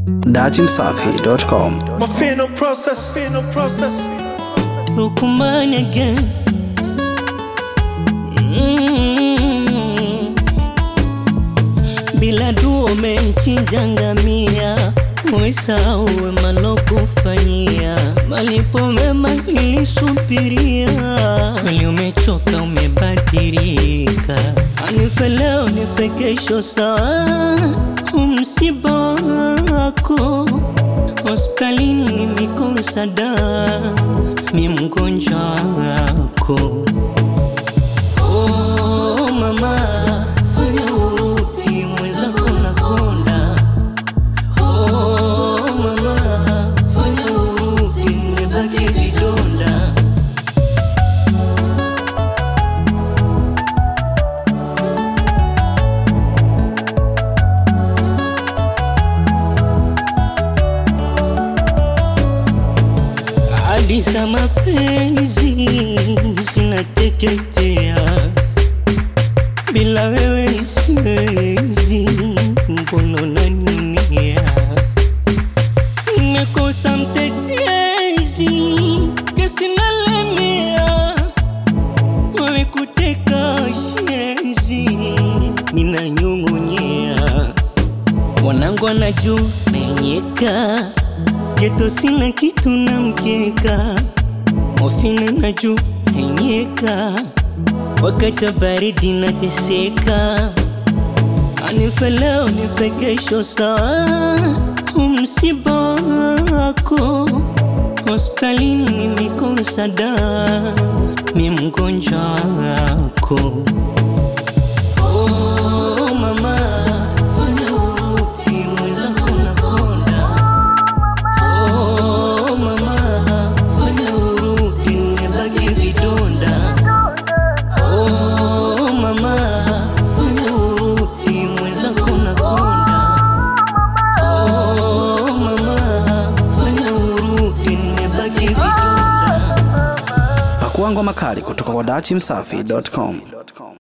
datimsafi.com. My final process, final process. Lukumanya again. Mm. Bila dua umemchinja ngamia, umesahau wema nilokufanyia, malipo mema nilisubiria, kweli umechoka, umebadilika, anife leo nife kesho, sawa umsiba wako hospitalini nimekosa dawa, mi mgonjwa wako. Oh mama, fanya urudi, mwenzako nakonda. Oh mama, fanya urudi, nimebaki vidonda. hadi za mapenzi zinateketea, bila wewe siwezi, mbona unaniumia? Nimekosa mtetezi, kesi nalemea, wewe kuteka shenzi, ninanyong'onyea wanangu anajua menyeka geto sina kitu na mkeka ofina na juu menyeka wakati wa baridi nateseka anife leo nife kesho sawa umsiba wako hospitalini nimekosa dawa mi mgonjwa wako Oh, mama, fanya urudi, mwenzako nakonda. Oh, mama, fanya urudi, nimebaki vidonda. Oh, mama, fanya urudi, mwenzako nakonda. Oh, mama, fanya urudi, nimebaki vidonda. Pakua ngoma kali kutoka kwa datimsafi.com.